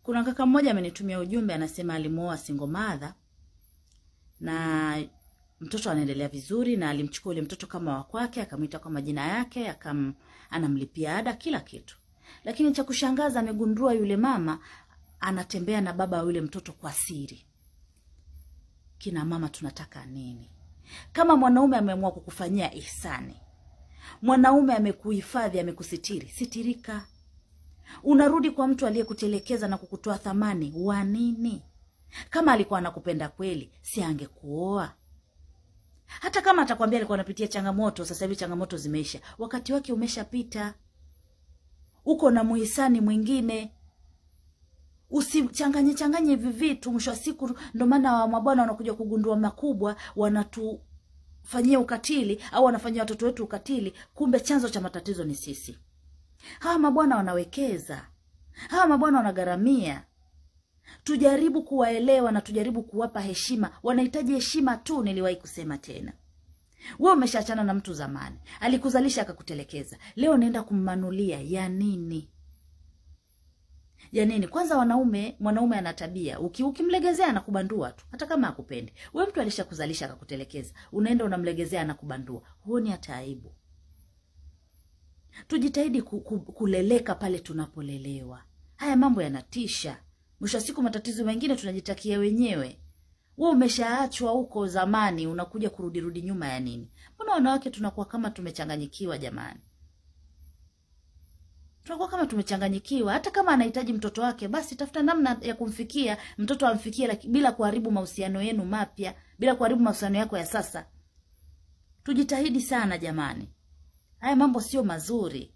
Kuna kaka mmoja amenitumia ujumbe, anasema alimuoa single mother na mtoto anaendelea vizuri, na alimchukua yule mtoto kama wa kwake, akamwita kwa majina yake, akam anamlipia ada, kila kitu. Lakini cha kushangaza, amegundua yule mama anatembea na baba wa yule mtoto kwa siri. Kina mama tunataka nini? Kama mwanaume ameamua kukufanyia ihsani, mwanaume amekuhifadhi, amekusitiri, sitirika. Unarudi kwa mtu aliyekutelekeza na kukutoa thamani wa nini? Kama alikuwa anakupenda kweli, si angekuoa? Hata kama atakwambia alikuwa anapitia changamoto, sasa hivi changamoto zimeisha, wakati wake umeshapita. Uko na muhisani mwingine, usichanganye changanye hivi vitu. Mwisho wa siku, ndo maana mabwana wanakuja kugundua makubwa, wanatufanyia ukatili au wanafanyia watoto wetu ukatili, kumbe chanzo cha matatizo ni sisi. Hawa mabwana wanawekeza, hawa mabwana wanagharamia. Tujaribu kuwaelewa na tujaribu kuwapa heshima. Wanahitaji heshima tu. Niliwahi kusema tena, we umeshaachana na mtu zamani, alikuzalisha akakutelekeza, leo naenda kummanulia ya nini? Ya nini? Kwanza wanaume, mwanaume ana tabia uki, ukimlegezea anakubandua tu, hata kama akupendi. We mtu alishakuzalisha akakutelekeza, unaenda unamlegezea anakubandua, huoni hata aibu? Tujitahidi ku, ku, kuleleka pale tunapolelewa. Haya mambo yanatisha. Mwisho wa siku matatizo mengine tunajitakia wenyewe. We umeshaachwa huko zamani, unakuja kurudirudi nyuma ya nini? Mbona wanawake tunakuwa kama tumechanganyikiwa jamani? Tunakuwa kama tumechanganyikiwa. Hata kama anahitaji mtoto wake, basi tafuta namna ya kumfikia mtoto, amfikie laki, bila kuharibu mahusiano yenu mapya, bila kuharibu mahusiano yako ya sasa. Tujitahidi sana jamani, haya mambo sio mazuri.